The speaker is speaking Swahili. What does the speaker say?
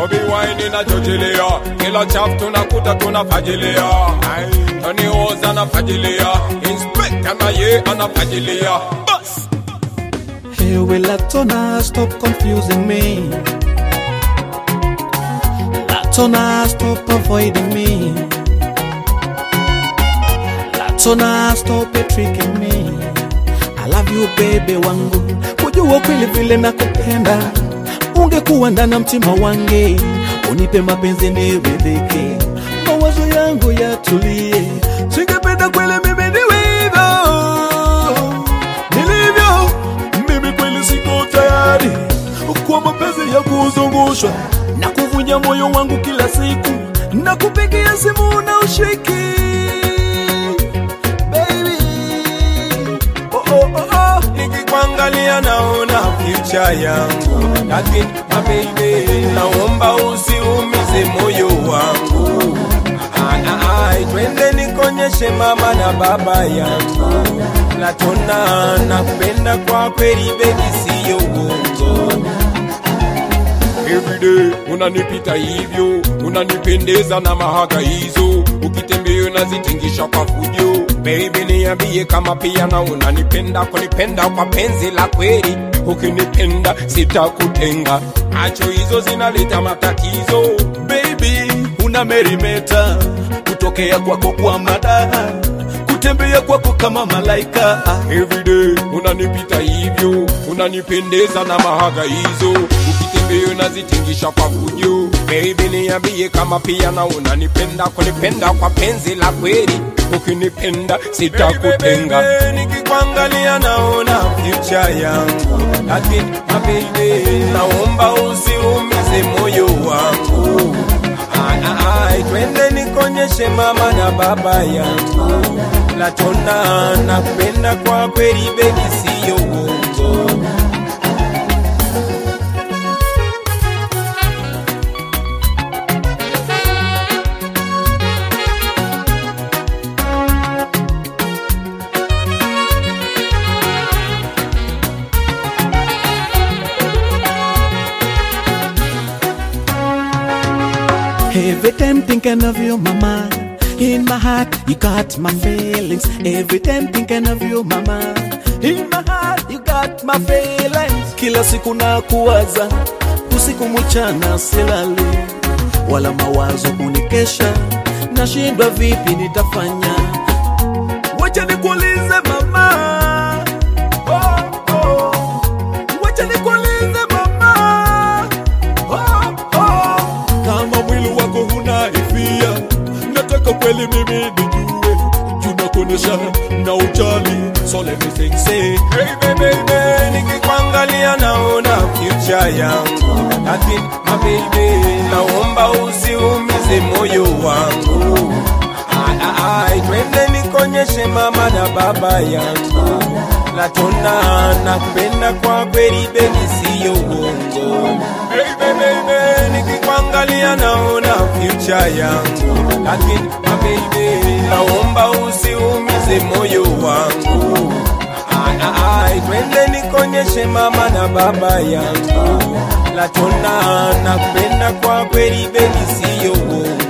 Bobby wine inachochilea, kila chap tunakuta tunafagilia. Tony Oz anafagilia, Inspector na ye anafagilia. Bas! Hey, will Latona stop confusing me? Latona stop avoiding me. Latona stop tricking me. I love you baby wangu, kujua kweli vile nakupenda, ungekuwa ndani mtima wange, unipe mapenzi niridhike, mawazo yangu yatulie, singependa kweli mimi niwe hivyo nilivyo mimi kweli siko tayari kwa mapenzi ya kuzungushwa na kuvunja moyo wangu kila siku na kupigia simu na ushiki baby oh, oh, oh, oh. nikikuangalia naona future yangu, lakini my baby, naomba usiumize moyo wangu. Ah, ah, ah, twende nikonyeshe mama na baba yangu, Latona nakupenda kwa kweli baby, siyo uongo. Everyday unanipita hivyo, unanipendeza na mahaga hizo, ukitembea unazitingisha kwa fujo. Baby niambie kama pia na unanipenda, kunipenda kwa penzi la kweli. Ukinipenda sitakutenga, macho hizo zinaleta matatizo. baby unamerimeta kutokea kwako kwa madaha kutembea kwako kama malaika Everyday unanipita hivyo, unanipendeza na mahaga hizo, ukitembea unazitingisha kwa fujo. Baby niambie kama pia na unanipenda, kunipenda kwa penzi la kweli. Ukinipenda sitakutenga, nikikuangalia naona future yangu, lakini my baby, naomba usiumize moyo wangu. Ai, ai, twende nikonyeshe mama na baba yangu Latona nakupenda kwa kweli baby, siyo uongo. Every time thinking of you, mama. In my heart, you got my feelings. Every time thinking of you, mama. In my heart, you got my feelings. Kila siku na kuwaza, usiku mchana silali, wala mawazo kunikesha. Nashindwa vipi nitafanya. Wacha nikuulize mama. Oh, oh. Wacha nikuulize mama. Oh, oh. Kama mwili wako huna hisia, nataka kweli mimi nijue, tunakuonesha na ujali, so let me think, say, Hey baby, baby, nikikuangalia naona future yangu, lakini my baby, naomba usiumize moyo wangu. Ai, ai, ai, twende nikonyeshe mama na baba yangu, Latona nakupenda kwa kweli baby, siyo uongo. Hey baby, baby, nikikuangalia naona future yangu, lakini my baby, naomba usiumize moyo wangu. Ai, ai, ai, twende nikonyeshe mama na baba yangu, Latona nakupenda kwa kweli baby, siyo uongo.